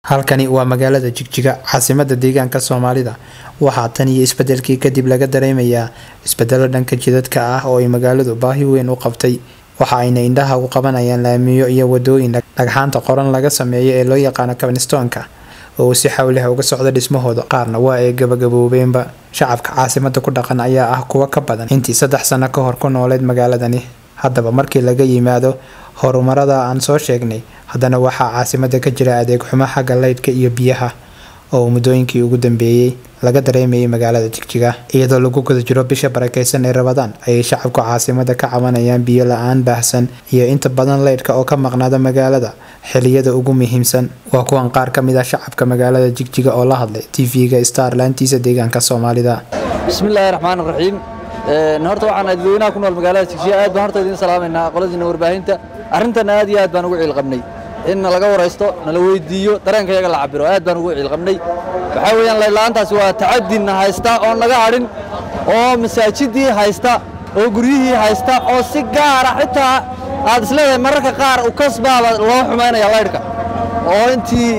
halkani waa magaalada jigjiga caasimada deegaanka soomaalida waxaa tan iyo isbedelkii kadib laga dareemayaa isbedelo dhanka jidadka ah oo ay magaaladu baahi weyn u qabtay waxa ayna indhaha u qabanayaan laamiyo iyo wadooyin dhagxaanta qoran laga sameeyo ee loo yaqaano kabnistonka oo uu si xawliha uga socdo dhismahooda qaarna waa ay gabagaboobeenba shacabka caasimada ku dhaqan ayaa ah kuwa ka badan intii saddex sano ka hor ku nooleed magaaladani haddaba markii laga yimaado horumarada aan soo sheegnay haddana waxaa caasimada ka jira adeeg xumo xagga leydhka iyo biyaha oo muddooyinkii ugu dambeeyey laga dareemayay magaalada jigjiga iyadoo lagu guda jiro bisha barakeysan ee rabadaan ayay shacabka caasimada ka cabanayaan biyo la-aan baahsan iyo inta badan leydhka oo ka maqnaada magaalada xiliyada ugu muhiimsan waa kuwan qaar ka mid ah shacabka magaalada jigjiga oo la hadlay tv-ga star laantiisa deegaanka soomaalida bismillaahi raxmaan raxiim horta waxaan dadweynaha ku nool magaalada jigjiga aad baan horta idiin salaamaynaa qoladiina warbaahinta arrintan aad iyo aad baan ugu ciilqabnay in nalaga waraysto nala weydiiyo dareenka yaga la cabiro aad baan ugu ciilqabnay waxaa weeyaan layla'aantaasi waa tacadinna haysta oo naga hadhin oo masaajidii haysta oo guryihii haysta oo si gaara xitaa aad isleedahay mararka qaar ukasbaaba loo xumaynaya laydhka oo intii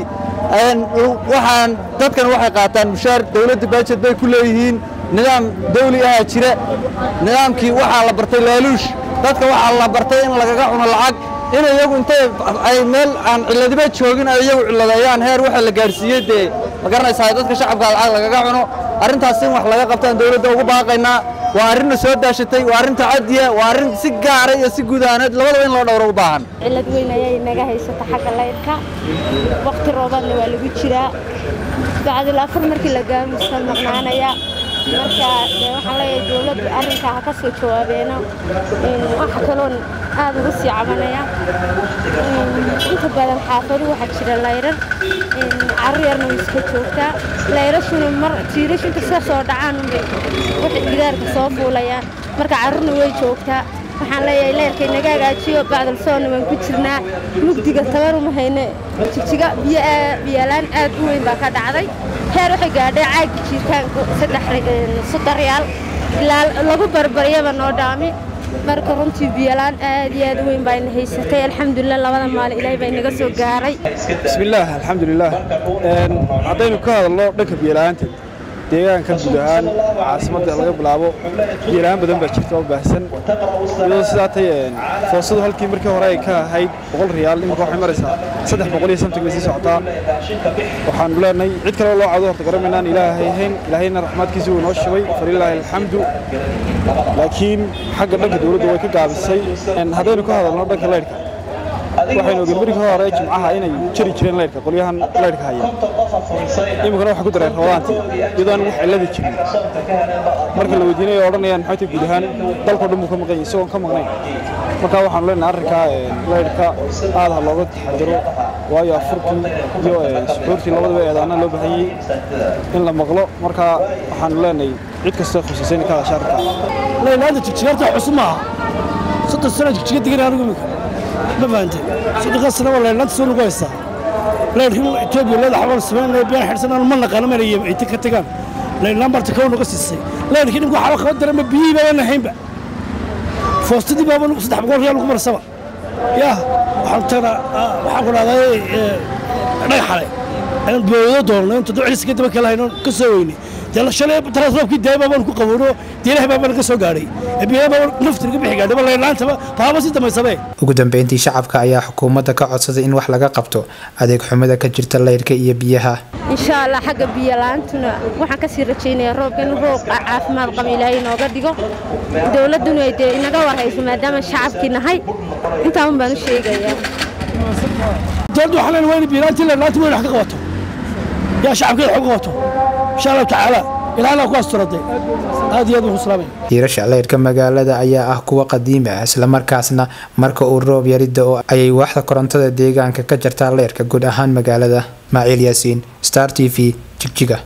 waxaan dadkan waxay qaataan mushaar dawladda baajed bay ku leeyihiin nidaam dawli ahaa jira nidaamkii waxaa la bartay laaluush dadka waxaa la bartay in lagaga cuno lacag in iyagu intay ay meel aan cilladiba joogin ay iyagu cilladeeyaan heer waxa la gaadhsiiyey dee ma garanaysaa dadka shacabka lacag lagaga cuno arrintaas in wax laga qabtaan dawladda ugu baaqaynaa waa arrinna soo daashatay waa arrin tacadiya waa arrin si gaara iyo si guud ahaaneed labadaba in loo dhowro u baahan cillad weyn ayay naga haysata xagga laydhka wakhti roobaadna waa lagu jiraa bacdil afur markii la gaamuska maqnaanaya marka dee waxaan leeyahay dowladdu arrinkaa ha ka soo jawaabeeno waxa kaloon aad ugu sii cabanaya inta badan xaafaduhu waxaa jira layrar carru yarna way iska joogtaa layrashuna mar jiirashu inta sida soo dhacaan unbay waxay gidaarka soo fuulayaan marka carrurna way joogtaa waxaan leeyahay leerka inaga hagaajiyo bacdal soonna waan ku jirnaa mugdiga tabaruma hayne jigjiga biyolaan aad u weyn baa ka dhacday heer waxay gaadhay caagi jiirtaanku soddon riyaal ilaa lagu barbaryaba noo dhaami marka runtii biyolaan aad iyo aad u weyn baa ina haysatay alxamdulilah labada maalin ilaahay baa inaga soo gaaray bismillaah alxamdulilaah haddaynu ka hadalno dhanka biyola'aanta deegaanka guud ahaan caasimadda laga bilaabo biyola-aan badan baa jirta oo baahsan iyadoo sidaa tay foosadu halkii markii hore ay ka ahayd boqol riyaal iminka waxay maraysaa saddex boqol iyo samtig bay sii socotaa waxaanu leenahay cid kaleo loo cado horta garamaynaan ilaahay hayn ilaahayna raxmaadkiisa uu inoo shubay falilaahi alxamdu laakiin xagga dhanka dowladda way ka gaabisay haddaynu ka hadalno dhanka leydhka waxaynu ogeen markii hore jimcaha inay jari jireen leydhka qolyahan leydhka haya iminkana waxay ku dareen rabadaantii iyadoo aan wax cillada jirin marka la weydiinaya odhanayaan maxay tahay guud ahaan dalkao dhan buu ka maqan yahay isagoon ka maqnayn marka waxaanu leenahay arrinkaa leydhka aad ha looga taxadiro waayo afurkii iyo suxuurtii labadaba eedaana loo baahanyey in la maqlo marka waxaanu leenahay cid kasta khusaysan ka hadasha arrinkaa leyla'aanta jigjigaarta cusub maaha soddon sano jigjiga degan anigu iminka ma fahantay soddonkaa sana waa leyla'aanta soo lagu haystaa leyrkii etoobiya leeda xabal samaynaya biyaan xidhsanaan ma naqaano mana ay ka tagaan leyla'aan barta kow naga siisay leyrkii dhimka waxba kaba daranba biyihii baabaan lahaynba foostadii baaba saddex boqol riyaal lagu marsaba yaa waxaan tagnaa waxaan ku dhahday dhagaxale ayaan boodo doonno inta ducdiisa ka daba kala hayno ka soo weynay dee shalay taraasroobkii daay baabaan ku qabowno deelaha baabaan ka soo gaadhay biyaha baabaan nafti naga bixi gaadhay leyla'aantaba baaba si damaysabe ugu dambeyntii shacabka ayaa xukuumadda ka codsaday in wax laga qabto adeeg xumada ka jirta leyrhka iyo biyaha insha allah xagga biyola'aantuna waxaan kasii rajaynayaa roobka in roob caafimaad qaba ilaahay inooga dhigo dowladduna ay dee inaga warhayso maadaama shacabkii nahay intaa un baan u sheegayaa dowladdu waxaan leenahay waa in biyola'aantii leyla'aanta weyn wax ka qabato yaa shacabkeeda wax uga qabato insha allahu tacaala ilaahna ku asturaday aad iyo aad ugu salaamay hiirasha leyrhka magaalada ayaa ah kuwa qadiimi ah islamarkaasna marka uu roob yarida oo ayay waaxda korontada deegaanka ka jartaa leyrhka guud ahaan magaalada maaciil yaasiin star t v jigjiga